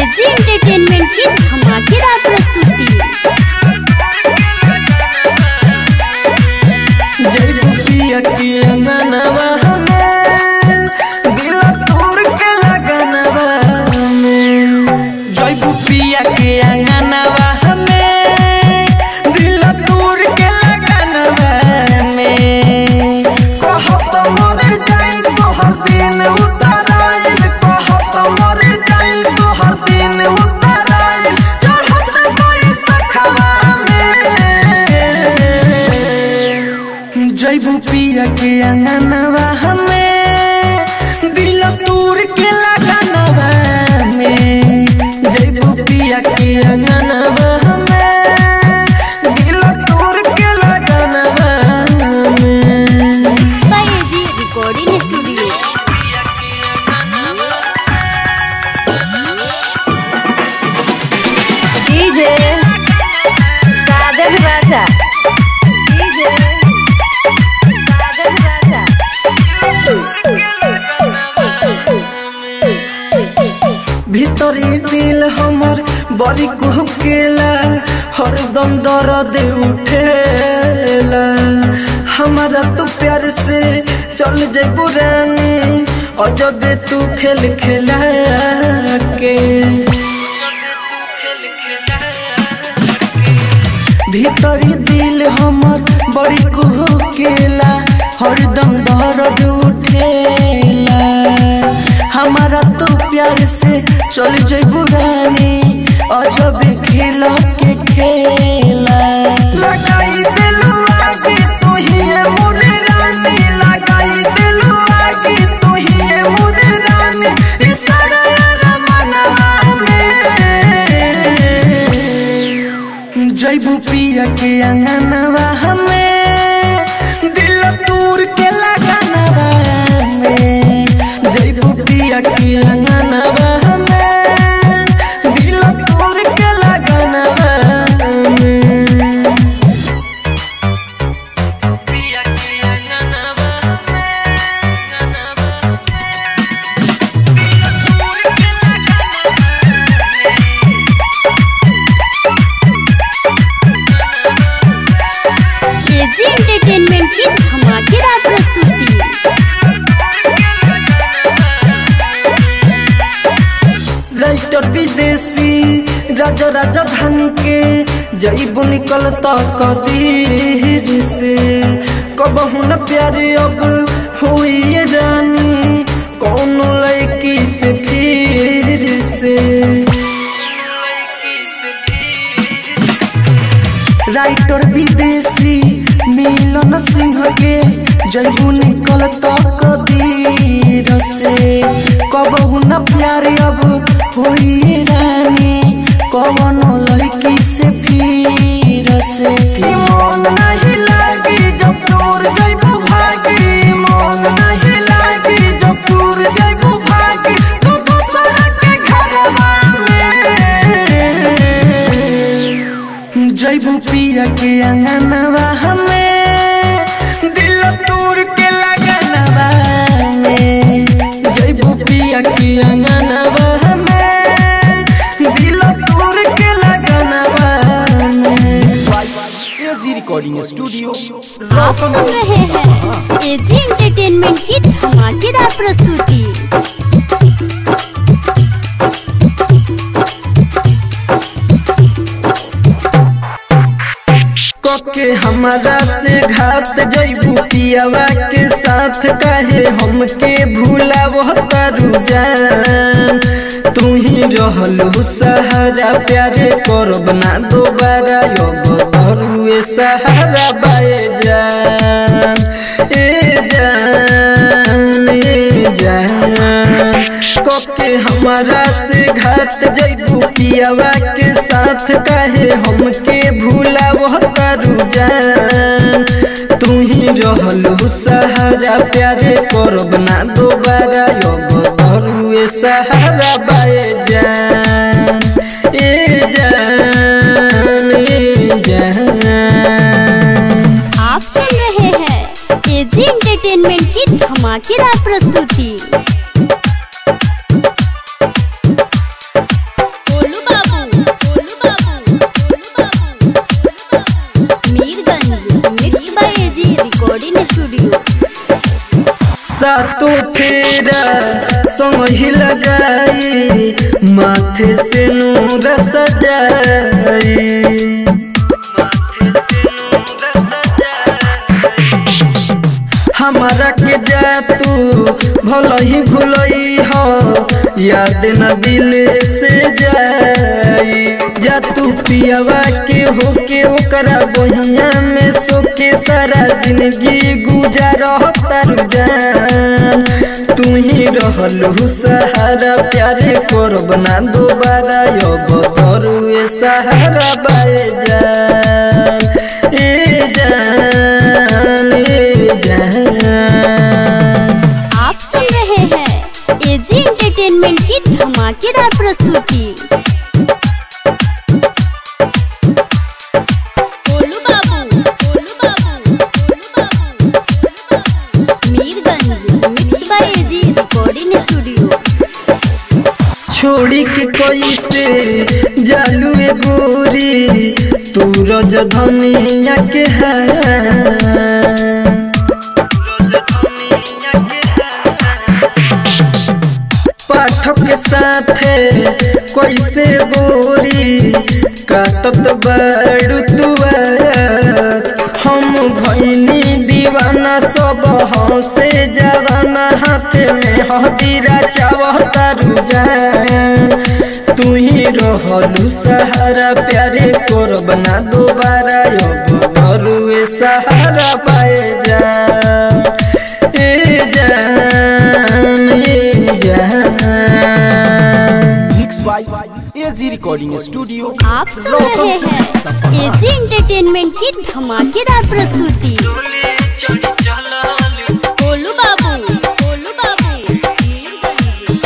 AG entertainment की धमाकेदार प्रस्तुति जैबू पिया की अंगनवा हमें दिल तोड़ के लगनवा हमें जैबू पिया के अंगनवा हमें दिल तोड़ के लगनवा हमें कहत मर जाई तोहर दिन उतराइल कहत मर जाई तोहर दिन उतराइल चढ़त कोई सखवा में जैबू पिया के अंगनवा हमें दिल तूर के लगनवा में जैबू पिया के अंगनवा हमें दिल तूर के लगनवा में by AG recording studio DJ Sajan Raja DJ Sajan Raja भीतरी दिल हमर बड़ी कुहकेला हरदम दर्द उठेला हमारा तू प्यार से चल जाए पुरानी अजबे तू खेल खेला के भीतरी दिल हमर बड़ी कुहकेला हरदम दर्द उठेला हमारा तो प्यार से चल जइबू रानी अजब खेल के खेला लगाई दिलू आगे तू ही है मोरे रानी लगाई दिलू आगे तू ही है मोरे रानी इशारा रमनवा में जैबू पिया के अंगनवा हमें दिल तूर के लगनवा में जैबू पिया के अंगनवा हमें दिल तूर के लगनवा में पिया के अंगनवा एजी एंटरटेनमेंट की धमाकेदार प्रस्तुति राइटर विदेशी राजा राजा धन के जईबू निकल कदीर से कबहू न प्यारे अब हुई ये रानी कौन लड़की से फिर से राइटर विदेशी मिलन सिंह के जैबू निकल कदीर से कबहू न प्यार अब होई रानी कौन लड़की से फिर से ई मन नहीं लागी जब दूर जैबू भागी मन नहीं लागी जब दूर जैबू भागी तू दूसरा के घरवा में जैबू पिया के अंगनवा हमें दिल तोड़ के लगनवा में जैबू पिया के अंगनवा हमें दिल तोड़ के लगनवा में एजी रिकॉर्डिंग स्टूडियो आप सुन रहे हैं एजी एंटरटेनमेंट की धमाकेदार प्रस्तुति के हमारा से घात जैबू पियावा के साथ कहे हमके भूला वो तारू जान तू ही रहलू सहारा प्यारे करब ना दोबारा अब धरुए सहारा बाए जान ए जान ए जान कके हमारा से घात जैबू पियावा के साथ कहे हमके भूला वो तारू जान तू ही रहलू सहारा प्यारे करब ना दोबारा अब धरुए सहारा बाए जान ए जान ए जान आप सुन रहे हैं एजी एंटरटेनमेंट की धमाकेदार प्रस्तुति सातों फेरा संग ही लगाई माथे से नूर सजाई हमारा के जा तू भल ही भूलई हो याद न दिल से जाई जा तू पियावा के होके ओकरा बहिया में सोके सारा जिंदगी गुजार तारू जान तू ही रहलू सहारा प्यारे करब ना दोबारा अब तोरू ए सहारा बाए जान ए जान ए जान आप सुन रहे हैं एजी एंटरटेनमेंट की धमाकेदार प्रस्तुति गोलू बाबू गोलू बाबू गोलू बाबू गोलू बाबू Mirganj mix by AG recording studio छोड़ी के कोई से जालू ए गोरी तू रज धनिया के है पाठक के साथे कोई से गोरी काटत बड़ू तुआर हम भैनी दीवाना सब हंसे जवाना हाथ में हदीरा चावतारू जान तू ही रहलू सहारा प्यारे करब ना दोबारा अब करू ए सहारा पाए जान ए जान ए जान mix by AG recording studio आप सुन रहे हैं एजी एंटरटेनमेंट की धमाकेदार प्रस्तुति गोलू बाबू गोलू बाबू मीरगंज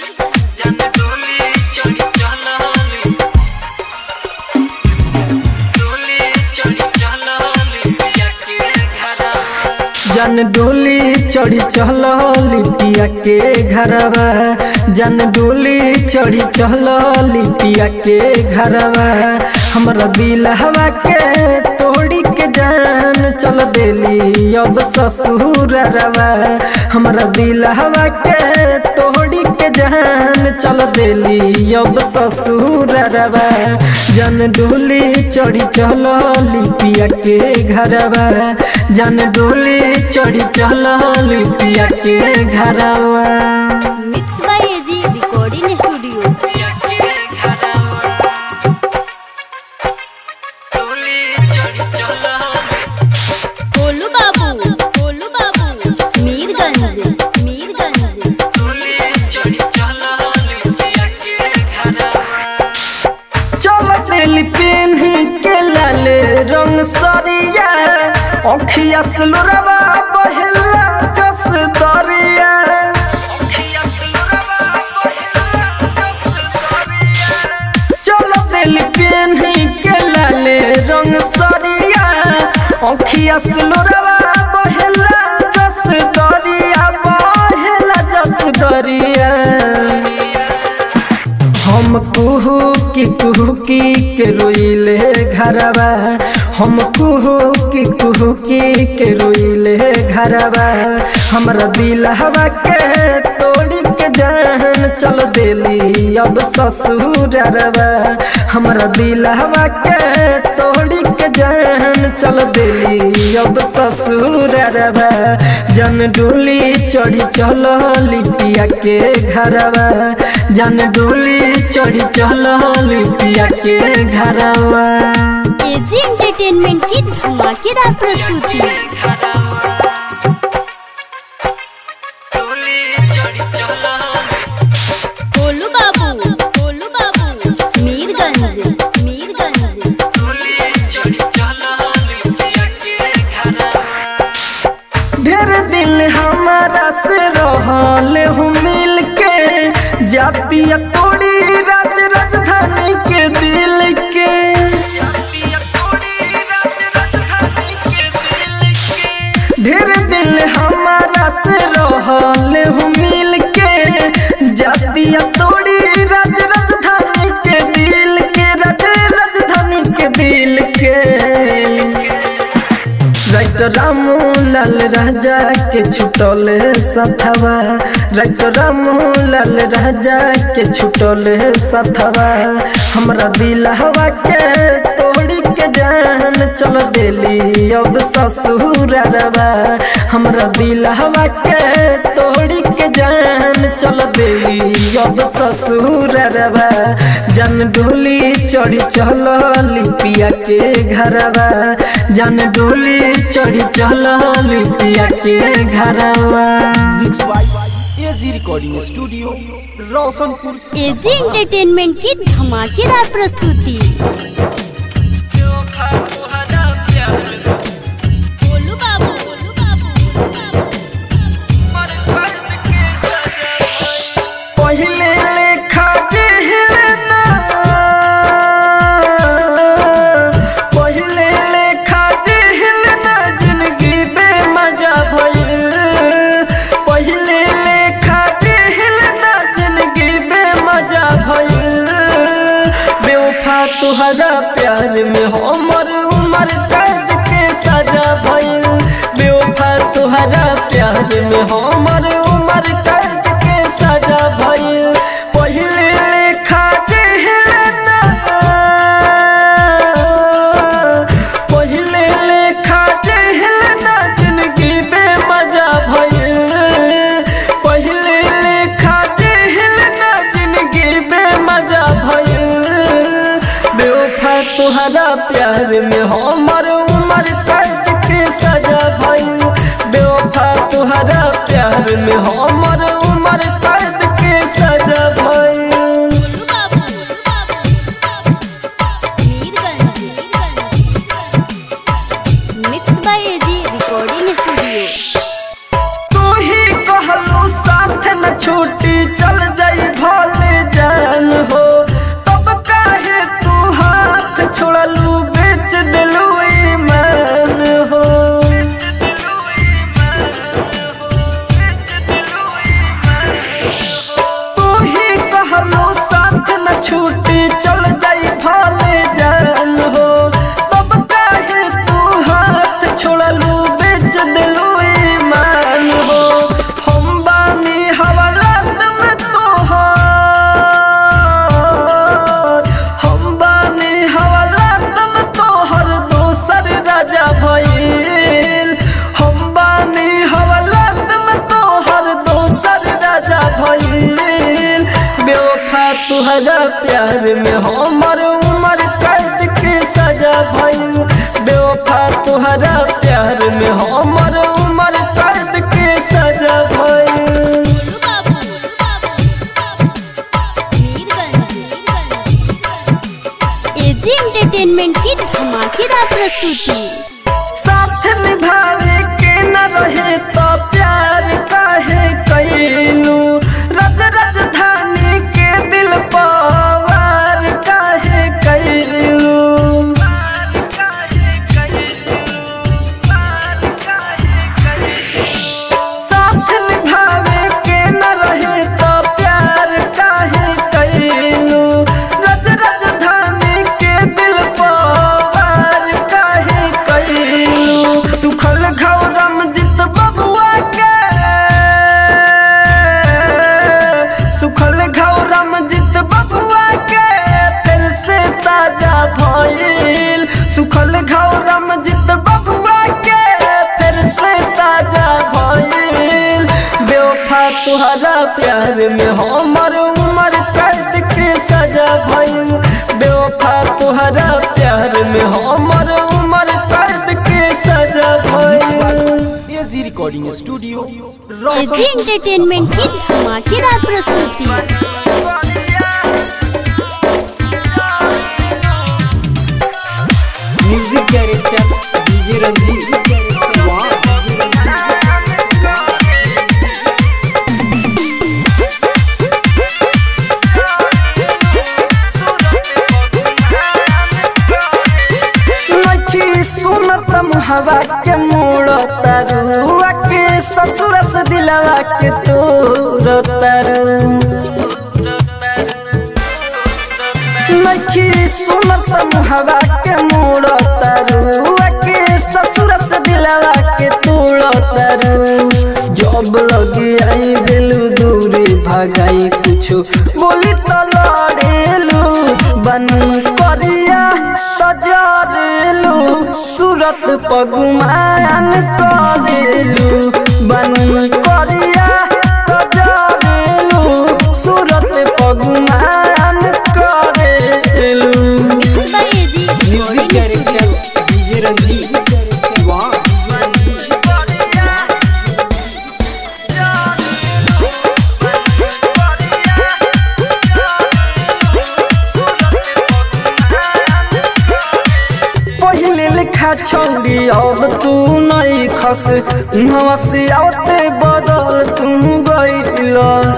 जन डोली चढ़ी चल लिपिया के घरवा जन डोली चढ़ी चल लिपिया के घरवा हमरा दिल हवा के तोड़ी के जान चल देली अब ससुर रवा हमरा दिल हवा के तोड़ी के जान चल देली अब ससुर रवा जन डोली चढ़ी चल लिपिया के घरवा जन डोली चढ़ी चल लिपिया के घरवा mix by AG recording studio Golu बाबू गोलू बाबू मीरगंज मीरगंज चल दिल पेन के लाले रंग सरिया अखिया सुलरवा बहला जस दरिया चल दिल पेन के लाले रंग सरिया अखिया सुलरवा बहला जस दरिया बहला जस दरिया हम कुहू की कुहू की के रोइले घरवा हम कुहू की कुहू की के रोइले घरवा हमरा दिल हवा के तोड़ी के जान चल देली अब ससुर रवा हमरा दिल हवा के तोड़ी के जान चल देली अब ससुर रवा जन डोली चढ़ी चल लिपिया के घरवा जन डोली चढ़ी चल लिपिया के घरवा एजी एंटरटेनमेंट की धमाकेदार प्रस्तुति गोलू बाबू गोलू बाबू मीरगंज मीरगंज ढेर दिल हमारा से रहल हूँ मिल के जातिया तोड़ी राज राजधानी के दिल के ढेर दिल हमारा से रहल हूँ मिल के जातिया तोड़ी राज राजधानी के दिल के राज राजधानी के दिल के राइट रामू लाल राजा के छुटले सथवा राइटर रामू लाल राजा के छुटले सथवा हमरा दिल हवा के तोड़ी के जान चल देली अब ससुरवा हमरा दिल हवा के तोड़ी के जान चल देली अब ससुरवा जन डोली चढ़ी चल लिपिया के घरवा जन डोली चढ़ी चल लिपिया के घरवा mix by AG recording studio Roshanpur AG entertainment की धमाकेदार प्रस्तुति गोलू बाबू गोलू बाबू पहिले लेखा जेहलना पहिले लेखा जेहलना जिंदगी बेमजा भइल पहिले लेखा जेहलना जिंदगी बेमजा भइल बेवफा तुहरा प्यार में हमर उमर कैद के सजा भइल बेवफा तुहरा प्यार में हमर उमर कैद के सजा भइल पहिले लेखा जेहलना पहिले लेखा जेहलना जिंदगी बेमजा भइल पहिले लेखा जेहलना जिंदगी बेमजा भइल बेवफा तुहरा प्यार में हमर उमर कैद के सजा भइल बेवफा तुहरा प्यार में हमर उमर कैद के सजा भइल गोलू बाबू Mirganj mix by AG recording studio तू ही कहलू साथ न छूटी चल जाई भले जान हो तब काहे तू हाथ छोड़लू बेच दिलू ईमान हो तू ही कहलू साथ न छूटी चल जाई भले जान हो तब काहे तू हाथ छोड़लू बेच दिलू ईमान हो हम बानी हवालात में तोहर हम बानी हवालात में तोहर दोसर राजा भइल हम बानी हवालात में तोहर दोसर राजा भइल बेवफा तुहरा प्यार में हमर उमर कैद के सजा भइल बेवफा तुहरा प्यार में हमर उमर कैद के सजा भइल गोलू बाबू मीरगंज एजी एंटरटेनमेंट की धमाकेदार प्रस्तुति साथ निभावे के न रहे तो प्यार काहे कैलू रज राजधानी के दिल पवार काहे कैलू साथ निभावे के न रहे तो प्यार काहे कैलू रज राजधानी के दिल पवार काहे कैलू सुखल घौरम जित बबुआ के सुखल घौरम जित बबुआ के फिर से ताजा भइल सुखल घौरम जित बबुआ के फिर से ताजा भइल बेवफा तुहरा प्यार में हमर उमर कैद के सजा भइल बेवफा तुहरा प्यार में हमर उमर कैद के सजा भइल AG recording studio AG Roshanpur entertainment की धमाकेदार प्रस्तुति म्यूजिक डायरेक्टर डीजे रंजीत नखी सुनत मुहवा के मोड़ तरुआ के ससुर से दिलवा के तोर तरु नखी सुनत मुहवा के मोड़ तरुआ के ससुर से दिलवा के तोड़ कुछ बोली तो लड़ेलू बनी करिया तो जरेलू सूरत पगुमान करेलू बनी करिया तो जरेलू सूरत पगुमान करेलू mix by AG music director DJ Ranjeet Siwan पहिले लिखा छौड़ी अब तू नहीं खस नवा से आते बदल तू गईलस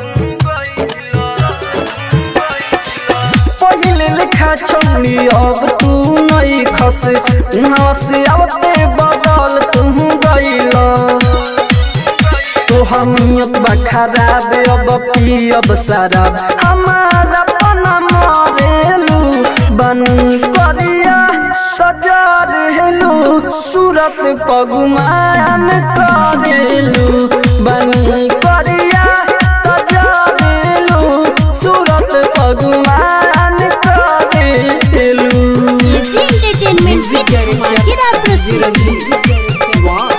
पहिले लिखा छौड़ी अब तू नहीं खस नवा से आते बदल तू गईलस तोहर नियत बा खराब अब पियब शराब हमारा पना मरेलू बनी करिया तजार हेलू सूरत पगुमान करेलू बनी करिया तजार हेलू सूरत पगुमान करेलू एजी एंटरटेनमेंट की धमाकेदार प्रस्तुति शिवान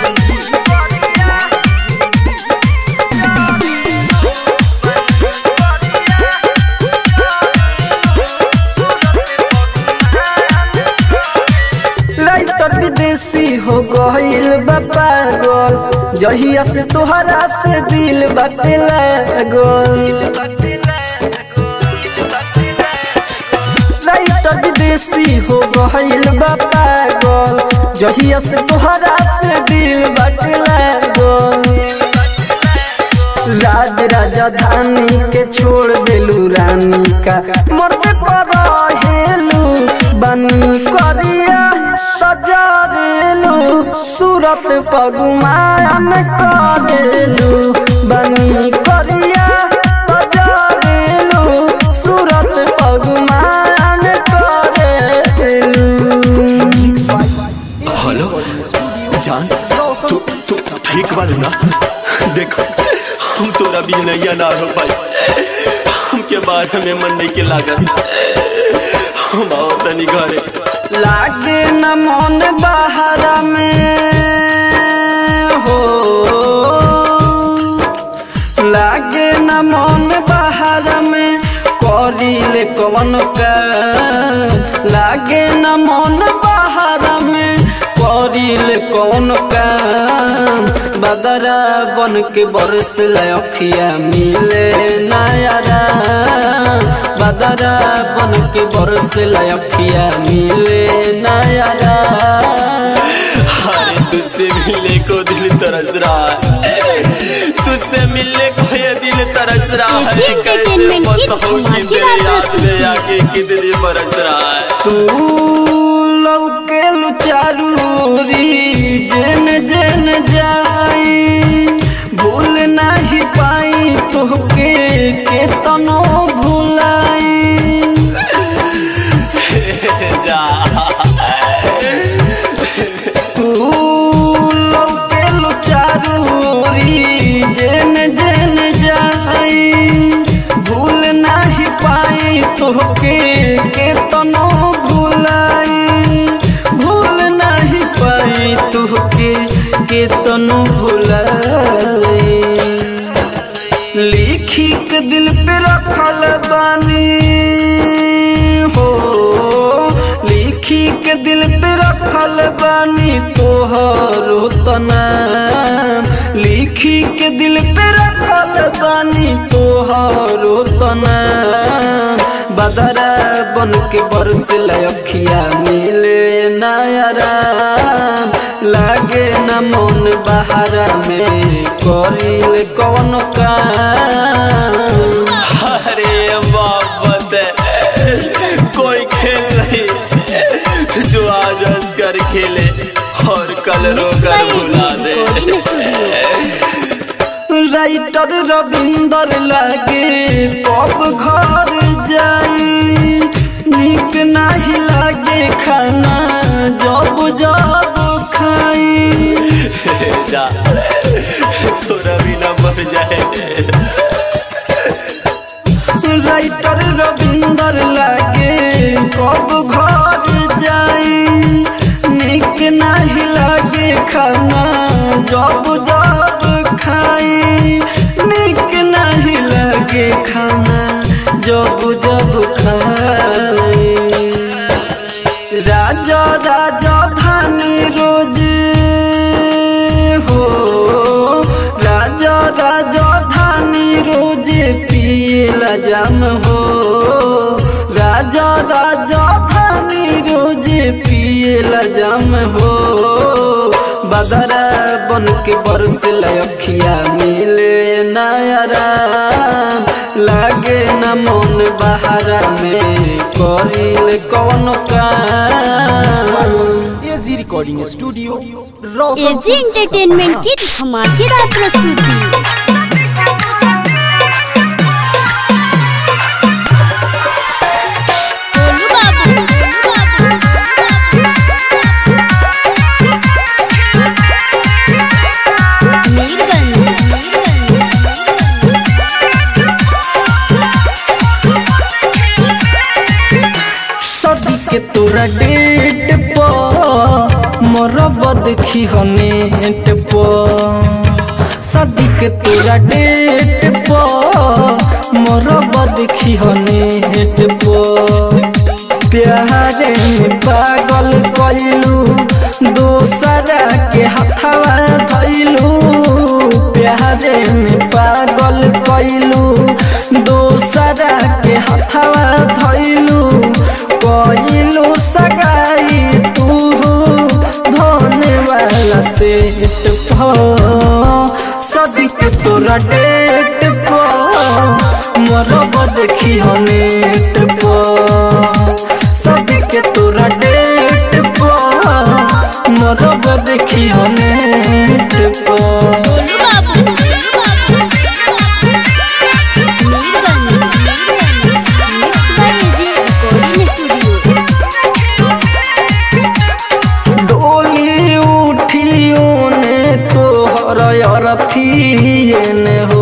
राइटर विदेशी हो गईल बा पागल जहिया से तोहरा से दिल बाटे लागल राइटर विदेशी हो गईल बा पागल जहिया से तोहरा से दिल बाटे लागल राज राजधानी के छोड़ देलू रानी का मरते पर हेलू बनी करिया तजरेलू सूरत पगुमान करेलू बनी करिया तजरेलू सूरत पगुमान करेलू हेलो जान तू तू ठीक बारू ना देखो हम तोरा भी नैया ना हो पाई हमके बारे में मन नहीं के लागत हम आओ तनी घरे लागे न मन बहरा में हो लागे न मन बहरा में करिले कवन का लागे न मन बहरा में करिले कवन का बदरा बन के बरस लखिया मिले नयारा बदरा बन के बरस लखिया मिले नयारा अरे तुझसे मिलने को दिल तरस रहा है तुझसे मिलने को ये दिल तरस रहा है जी, कैसे entertainment की बताऊं कि धमाकेदार तेरे याद प्रस्तुति। में आके कितनी बरस रहा है तू लौके चारूरी जेन जेन जाई भूल नहीं पाई तोहके के तनो भुलाई जा तू लौके चारूरी जेन जेन जाई भूल नहीं पाई तोहके के तनो भुलाई भूल नहीं पाई तोहके के तनो भुलाई लिखी के दिल पे रखल बानी हो लिखी के दिल पे रखल बानी तोहरो तना लिखी के दिल पे रखल बानी तोहरो तना बदरा बन के बरस लखिया मिले नयरा लागे न मन बहारा में करिल कौन काम अरे मोहब्बत है कोई खेल नहीं जो आज हंस कर खेले और कल रो मिक्स कर बाय भुला एजी दे रिकॉर्डिंग स्टूडियो राइटर रविंदर लागे कब घर जाई निक नहीं लागे खाना जब जब खाई जा थोड़ा भी ना मर जाए राइटर रविंदर लागे कब घर जाई निक नहीं लागे खाना जब जब खाई निक नहीं लागे खाना जब जब खाई राजा राजा धानी रोज हो राजा राजा धानी रोज पियला जाम हो राजा राजा धानी रोज पियला जाम हो बदरा बन के बरस लखिया मिले नयरा लागे न मन बहारा में करिल कौन काम AG recording studio AG Roshan entertainment की धमाकेदार प्रस्तुति गोलू बाबू, गोलू बाबू। मीरगंज, मीरगंज। सदी के तोरा डेट पर मोरब देखी हो नेट पर सदी के तोरा डेट पर मोरब देखी हो नेट पर प्यारे में पागल कइलू दोसरा के हथवा धइलू प्यारे में पागल कइलू दोसरा के हथवा धइलू कइलू सगाई तू धोने वाला सेट सदिक तोरा डेट पर मरब देखी हो नेट पर सदिक तोरा डेट पर मरब देखी हो नेट पर गोलू बाबू, गोलू बाबू। Mirganj, Mirganj. Mix by AG recording studio डोली उठियो ने तोहर अरथिए ने हो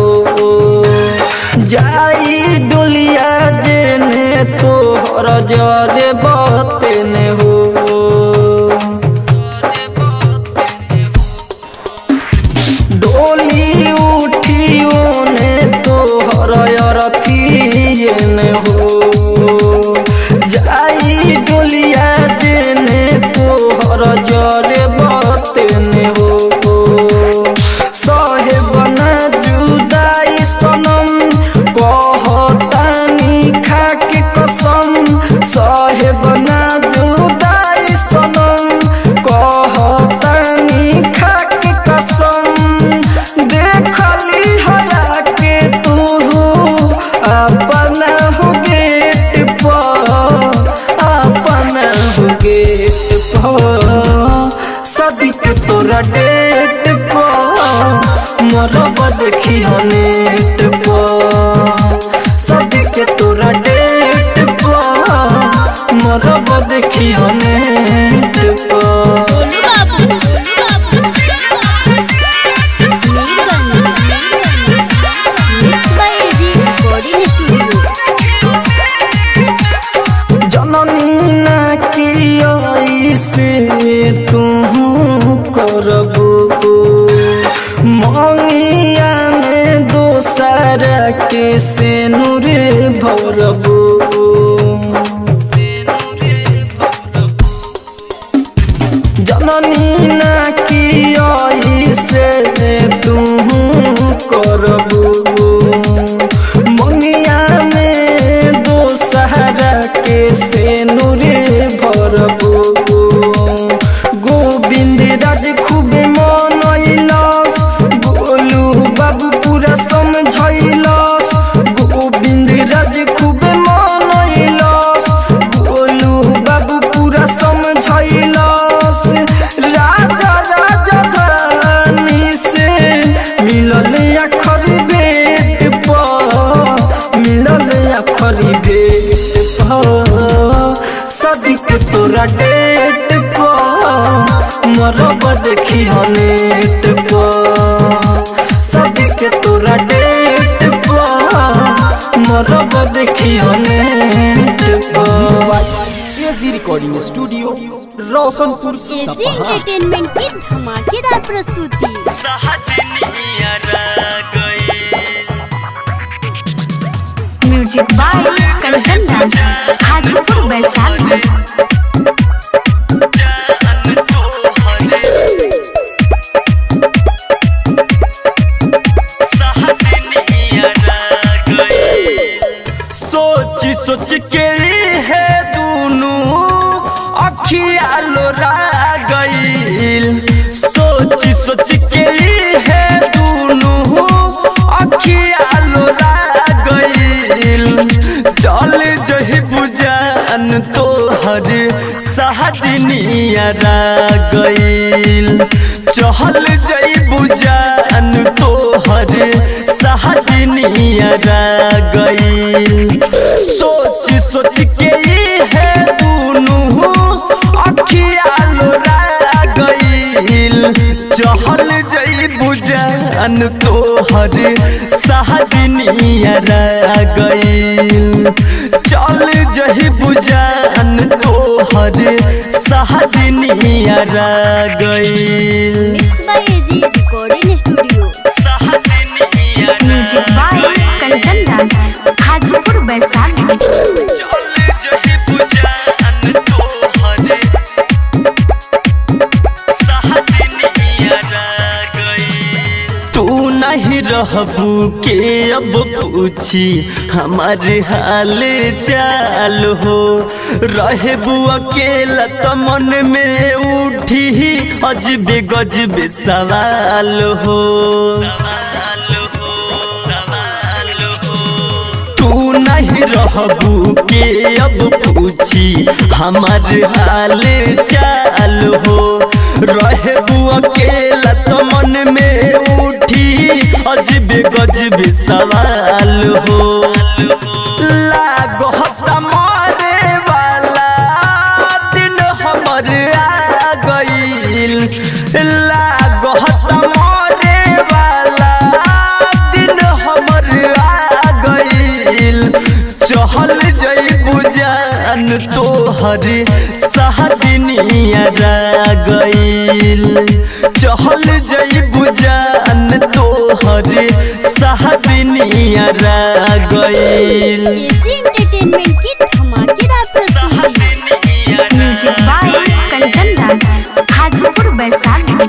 जाई डोलिया जेने तोहर जरे बते ने हो डोली उठियो ने तोहर अरथिए ने हो जाई डोलिया जेने तोहर जरे बतेने हो सहे बना जुदाई सनम कहतानी खाके कसम सहे बना जुदाई सनम कहतानी खाके कसम देखली हला के तू अपना हो गेट पर अपना हो गेट पर सदिक तोरा डेट पर मरब देखी हो नेट पर सदिक तोरा डेट पर मरब देखी हो नेट पर गोलू बाबू, गोलू बाबू। Mirganj, Mirganj. Mix by AG recording studio जननी ना की से तू करबो मंगिया में दोसर के से नूर भरबो जननी ना की से तू करबो मंगिया में दोसहरा के से नूरे भरबो गोविंद राज खूब मनैलस गोलू बाबू पूरा समझैलस गोविंद राज खूब मनैलस गोलू बाबू पूरा समझैलस राजा राजा धानी से मिलल अखर बेट पर मिलल अखर बेट पर सदिक तोरा डेट पर मरब देखी हो नेट पर सदिक तोरा डेट पर मरब देखी AG recording studio Roshanpur AG सपहा एंटरटेनमेंट की धमाकेदार प्रस्तुति म्यूजिक बाय कंचन राज हाजीपुर वैशाली सोच सोच के है दोनों अखिया लोरा गईल सोच सोच के है दोनों अखिया लोरा गईल चल जही बुजान तोहर सहदनिया गईल चहल जई बुजान तोहर सहदनिया गईल सोच सोच के ई है दोनों अखिया लोरा गईल चहल जई बुजान तोहर सहदनिया गईल चल जही बुजान तोहर सहदनिया गईल mix by AG recording studio music by Kanchan Raj Hajipur Vaishali तू नहीं रहबू के अब पूछी हमारे हाल चाल हो रहबू अकेला तो मन में उठी अजबे गजबे सवाल हो तू नहीं रहबू के अब पूछी हमार हाल चाल हो रहबू अकेला तो मन में उठी अजबे गजबे सवाल हो लागो मारे वाला दिन हमर आ गईल लागो मारे वाला दिन हमर आ गईल चहल जई बुजान तोहर सहदनिया गईल चहल जई बुजान तोहर सहदनिया गईल एजी एंटरटेनमेंट की धमाकेदार प्रस्तुति म्यूजिक बाय कंचन राज हाजीपुर वैशाली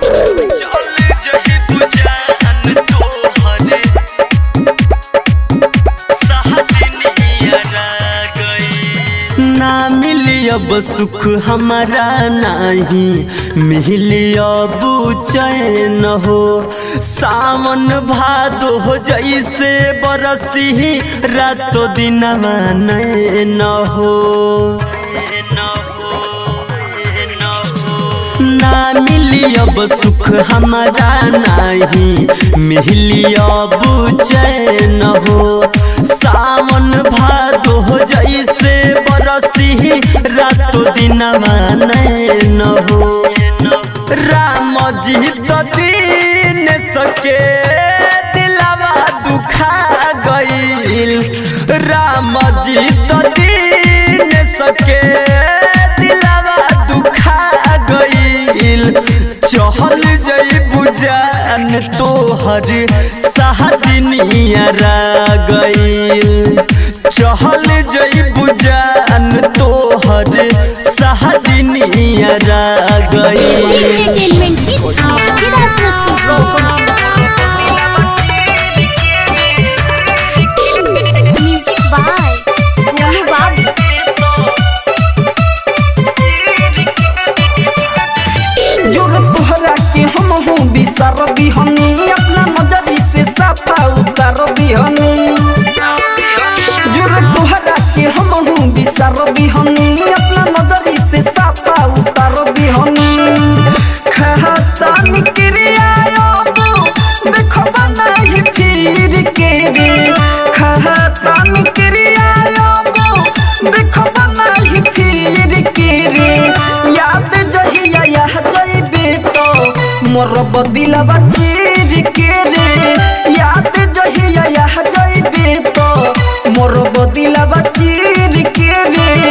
ना मिली अब सुख हमारा नहीं मिली अब चैन हो सावन भादो हो जैसे बरसी रातो दिन न हो ना मिली अब सुख हमारा नहीं मिली अब चैन हो सावन भादो हो जैसे बरसी रातो दिन न हो राम जी तो दीन सके दिलावा दुखा गईल राम जी तो दीन सके दिलावा दुखा गईल चहल जई बुजान तोहर सहदनिया गईल चहल जई बुजान तोहर सहदनिया एजी गईल एंटरटेनमेंट की धमाकेदार प्रस्तुति म्यूजिक बाय गोलू बाबू जोर तोहरा के हम हूँ बिसर बिहनी अपना नजरी से साफा उतर बिहनी जोर तोहरा के हम हूँ बिसर बिहनी अपना नजरी से साफा उतर बिहनी खाता निक्रिया देखो बनाई फिर के रे खाता निक्रिया देखो बनाई फिर के रे याद जहिया यह जइबे तो मोर बदिलवा चीर के रे याद जहिया यह जइबे तो मोर बदिलवा चीर के रे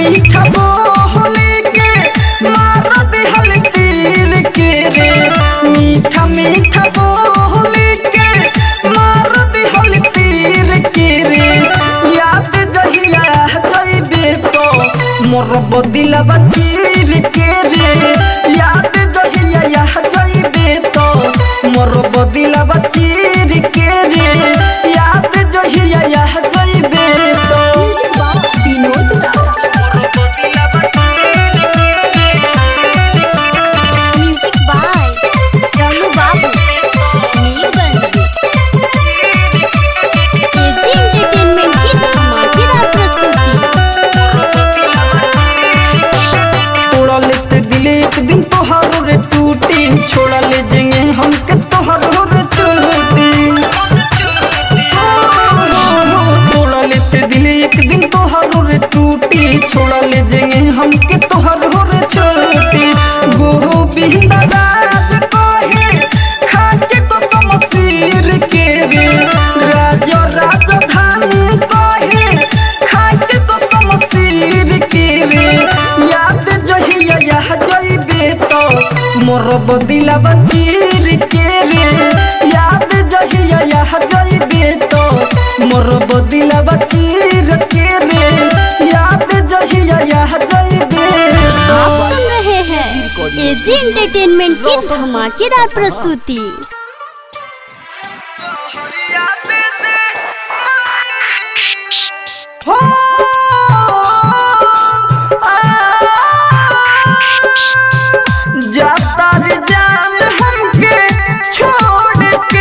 मीठा बोले के मार दिहल तीर के रे मीठा मीठा बोले के मार दिहल तीर के रे याद जहिया जइबे तो मोर बदिलवा चीर के रे याद जहिया यह जइबे तो मोर बदिलवा चीर के रे याद जहिया यह जइबे तो Vinod Raj music by Ramu Babu Mirganj AG entertainment की धमाकेदार प्रस्तुति तोड़ा लेते दिल एक दिन तोहारो रे टूटी छोड़ा ले जेंगे हमके तोहारो रे छोटी तोड़ा लेते दिल एक दिन तोहारो रे टूटी छोड़ा ले जेंगे हमके तोहारो रे छोटी गोविंद राज कहे खाके तो समसीर के रे राज राजधानी कहे खाके तो समसीर के रे याद जहिया यह जइबे तो मोर बदिलवा चीर के रे याद जहिया यह जइबे तो मोर बदिलवा चीर के रे याद जहिया यह जइबे आप तो सुन रहे हैं एजी एंटरटेनमेंट की धमाकेदार प्रस्तुति जाता रे जान हमके छोड़ के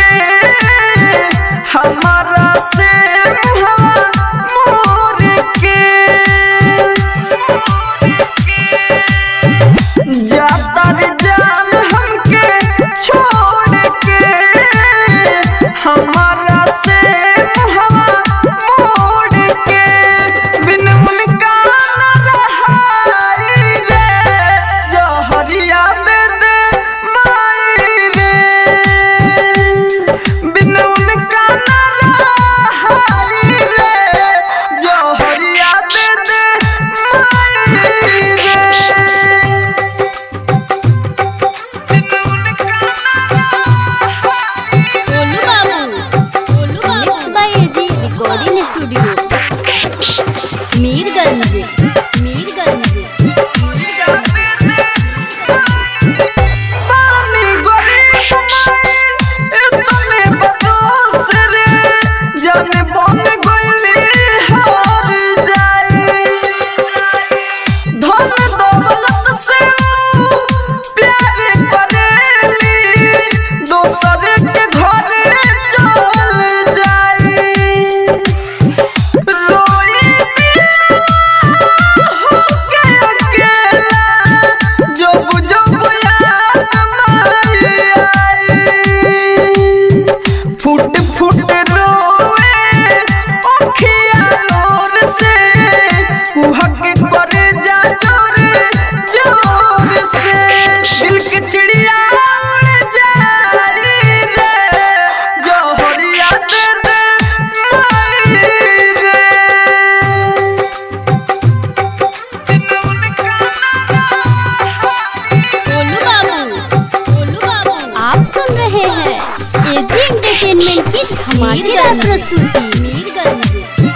हमारा से हवा मोर के जाता रे जान हमके छोड़ के हमारा से हवा मोड़ के बिन उनका न रहाई रे जहरिया दे दे माई रे बिन उनका न रहाई रे जहरिया दे दे माई रे गोलू बाबू Golu Babu mix by AG recording studio Mirganj Mirganj पानी गरीब माई इतने बदोस रे जाने बन गइली हार जाई धन दौलत से ऊ प्यार करेली दोसर के घरे चल जाई रोई होके अकेला जब जब याद माई आई फुट फुट रोए अखिया लोर से कुहक करे जा जोर जोर से दिल के चिड़िया उड़ जाई रे जोहरिया दे दे माई रे गोलू बाबू गोलू बाबू आप सुन रहे हैं एजी एंटरटेनमेंट की धमाकेदार प्रस्तुति मीरगंज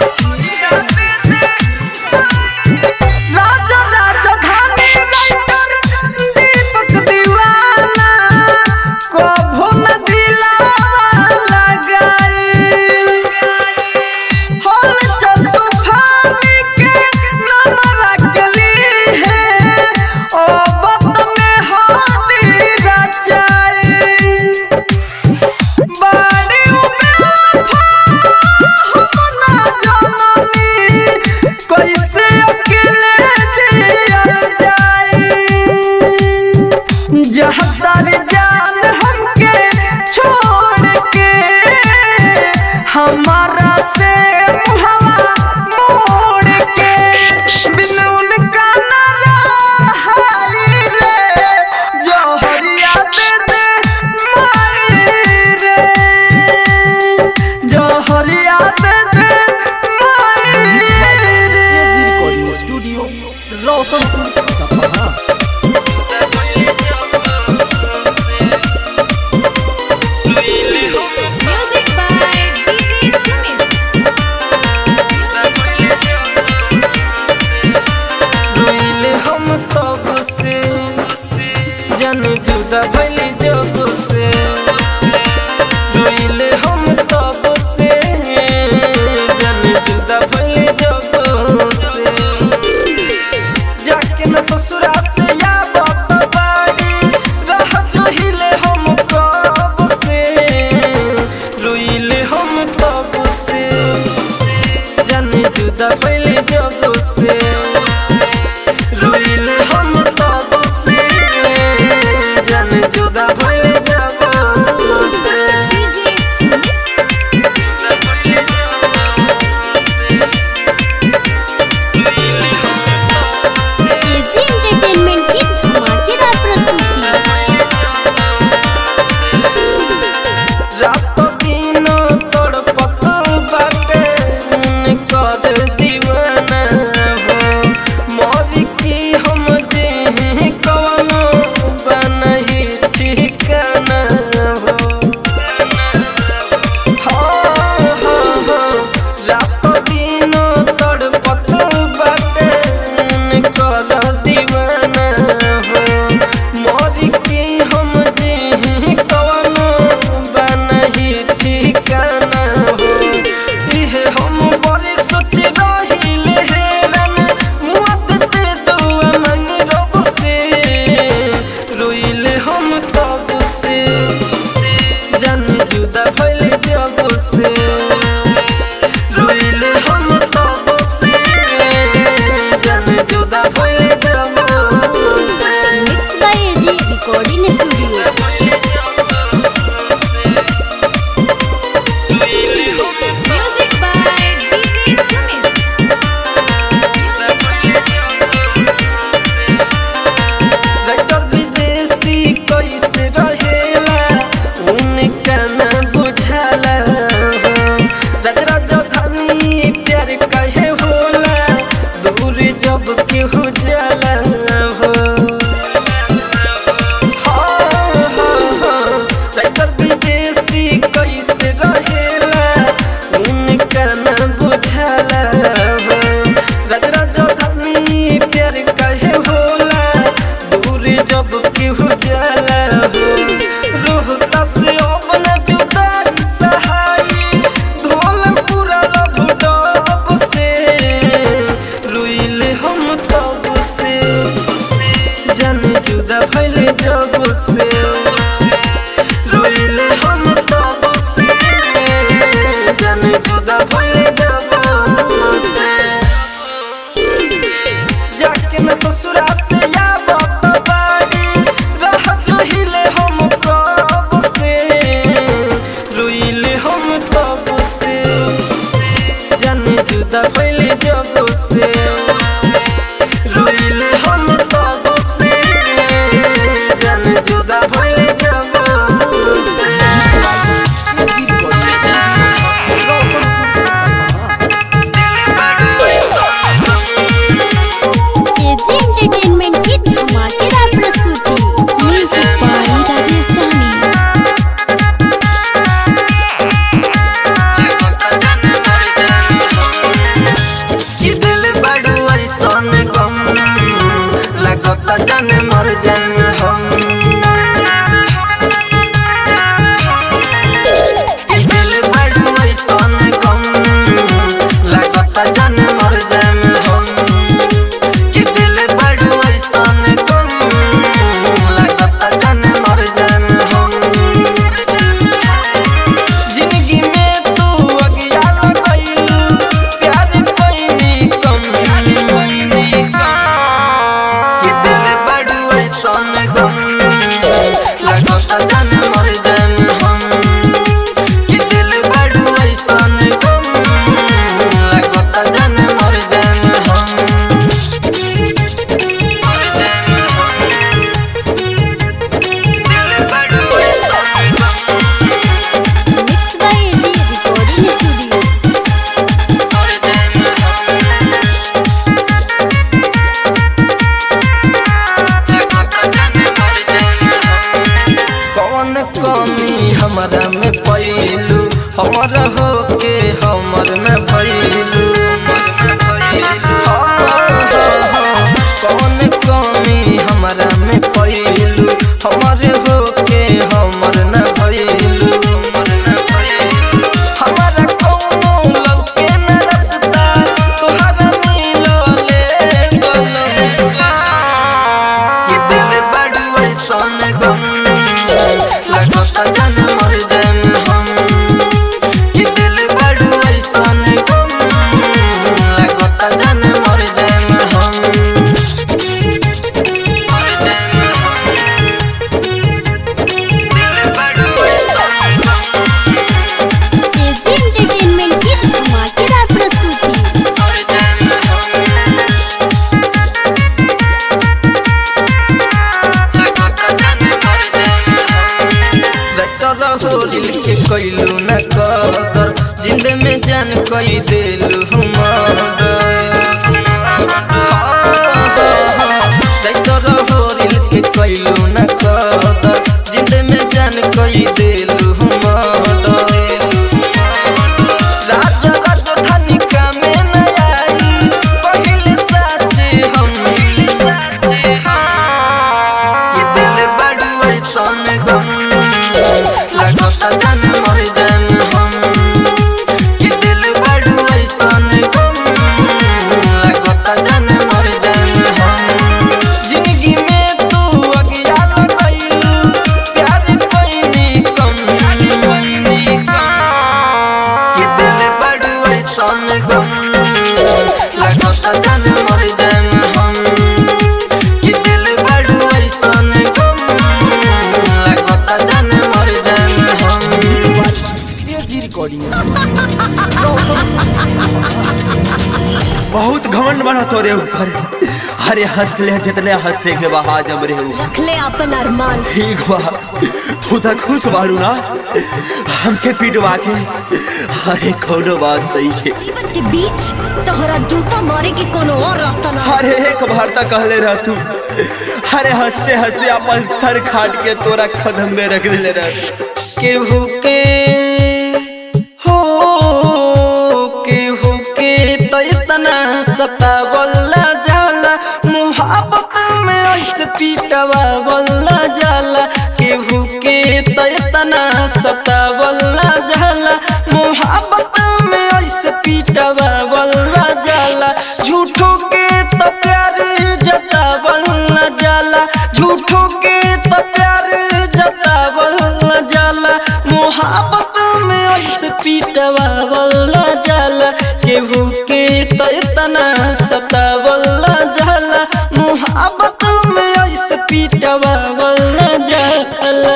राजा राजधानी राइटर दीपक दीवाना कभो न दिलावा लगाई होल चल तूफानी के नाम रखली है ओ बत में हाथी रचाई बाड़ी बेवफा हम ना जाननी कैसे अकेले जियल जाई जहदार जान हमके छोड़ के हमारा से हवा मोड़ के बिन उनका न रहाई रे जोहरिया दे दे माई रे जोहरिया दे दे माई एजी रे रिकॉर्डिंग स्टूडियो जुदा भइली जब से रोइले हम तब से जन जुदा भइली जब से जाके न ससुरा से या बाप बाड़ी रह जो हिले हम कब से रोइले हम तब से जन जुदा भइली जब से रोइले हम तब से जन जुदा भइली जब से एजी एंटरटेनमेंट की धमाकेदार प्रस्तुति रात दिन तड़पत बाटे उनकर दीवाना हो मरी की हम जे कवनो बनही ठिकाना हो हाँ, हाँ, हाँ, रात दिन तड़पत बाटे उनकर दीवाना हो मरी की हम जे कवनो बनही ठिकाना हो इहे हम बड़ी सोच रहिले हेरन मुआद ते दुआ मांगी रब से रोइले हम तब से जन जुदा भइले जब से रोइले हम तब से जन जुदा भइले जब से mix by AG recording studio music by DJ Sumit doctor विदेशी कैसे रहेला उनका न बुझाला हो राज राजधानी प्यार कहे होला दूर जब केहू जाला हो हाँ, हाँ, हाँ, डॉक्टर विदेशी कैसे रहेला उनका न बुझाला हो राज राजधानी प्यार कहे होला दूर जब केहू जाला हो रोहता से अपन जुदाई सहाई धोल पूरा लब डब से रुइले हम तब से जन जुदा भइले जब से रोइले हम तब से जन जुदा भइले जब से जाके न ससुरा से या बाप बाड़ी रह जो हिले हम कब से रोइले हम तब से जन जुदा भइले जब से रोइले हम तब से जन जुदा भइले जब से एजी एंटरटेनमेंट की धमाकेदार प्रस्तुति म्यूजिक बाय राजेश सहनी कि दिल बड़ू ऐसन गम लगत जन मर जाए हम कि दिल बड़ू ऐसन गम लगत जन मर जाए हम कि दिल बड़ू ऐसन गम लगत जन मर जाए हम जिंदगी में तू अज्ञान कइलू प्यार कइनी कम कि दिल बड़ू ऐसन गम लगता जान मर जाम हम कि दिल बड़ू ऐसन गम लगता जान मर जाम हम मर जाम हम दिल बड़ू ऐसन गम mix by AG recording studio मर जाम कौन कमी हमरा में पैलू हमर हो के हमर में भैलू कौन कमी हमरा में पैलू हमर जान कई देलू मर्डर राज राजधानी का में न आई पहले साचे हम ये दिल बड़ू ऐसन गम लगता जान मर जाम हम ये दिल बड़ू ऐसन गम लगता जान मर जाम हम जिंदगी में तू अज्ञान कइलू प्यार कइनी कम ये दिल बड़ू ऐसन गम लगता जान मर जाम हम ये दिल बड़ू ऐसन गम लगता जान मर जाम हम एजी रिकॉर्डिंग बहुत घमंड बना तोरे ऊपर अरे हंस ले जितने हंसे के बहा जम रे ऊपर रखले अपन अरमान ठीक बा तू तो खुश बाड़ू ना हमके पिटवा के अरे कोनो बात नहीं के जीवन के बीच तोहरा जूता मारे के कोनो और रास्ता ना अरे एक बार तक कहले रह तू अरे हंसते हंसते अपन सर खाट के तोरा कदम में रख दिले रह केहू के हो केहू के तो इतना सतावला जाला मुहब्बत में ऐसे पीटवावला जाला केहू के तो इतना सतावला जाला मुहब्बत में ऐसे पीटवावला जाला झूठों के तो प्यार जतावला जाला झूठों के तो प्यार जतावला जाला मोहब्बत में ऐसे पीटवावला जाला केहू के तो इतना सतावला जाला मोहब्बत में ऐसे पीटवावला जाला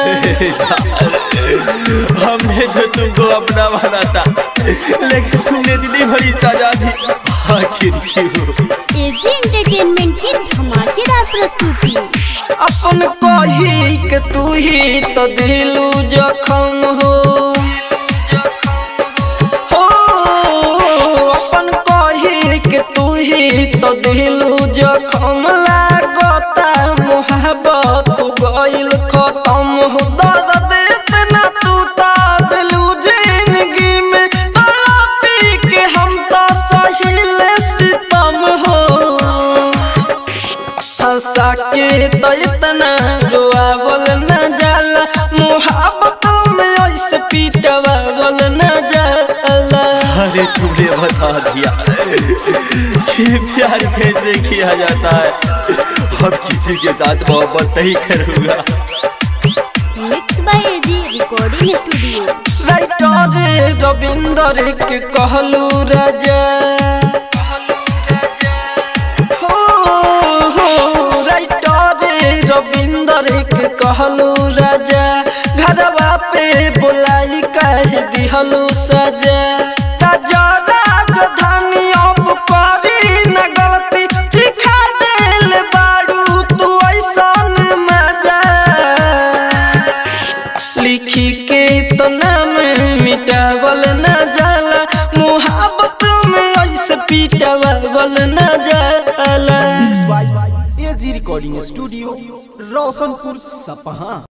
हमने जो तुमको अपना माना था लेकिन तुमने दिली भरी सजा दी आखिर क्यों एजी एंटरटेनमेंट की धमाकेदार प्रस्तुति अपन कही के तू ही तो दिलू जखम हो हो अपन कही के तू ही तो दिलू जखम लागता मोहब्बत हो गइल खत्म हो दर्द इतना तू तो दिलू जिंदगी में तड़पी के हम तो सहिल सितम हो हंसा के तो इतना रोआवल न जाला मोहब्बत में ऐसे पीटवावल न जाला अरे तुमने बता दिया कि प्यार कैसे किया जाता है अब किसी के साथ मोहब्बत नहीं करूंगा mix by AG recording studio writer Ravinder के कहलू राजा हो हो राइटर रविंदर के कहलू राजा घरवा पे बुलाई कह दिहलू सजा राजा राजधानी अब करी न गलती सिखा देल बारू तू ऐसन मजा लिखी के तो नाम मिटावल न जाला मोहब्बत में ऐसे पीटावल न जाला एजी रिकॉर्डिंग स्टूडियो रोशनपुर सपहा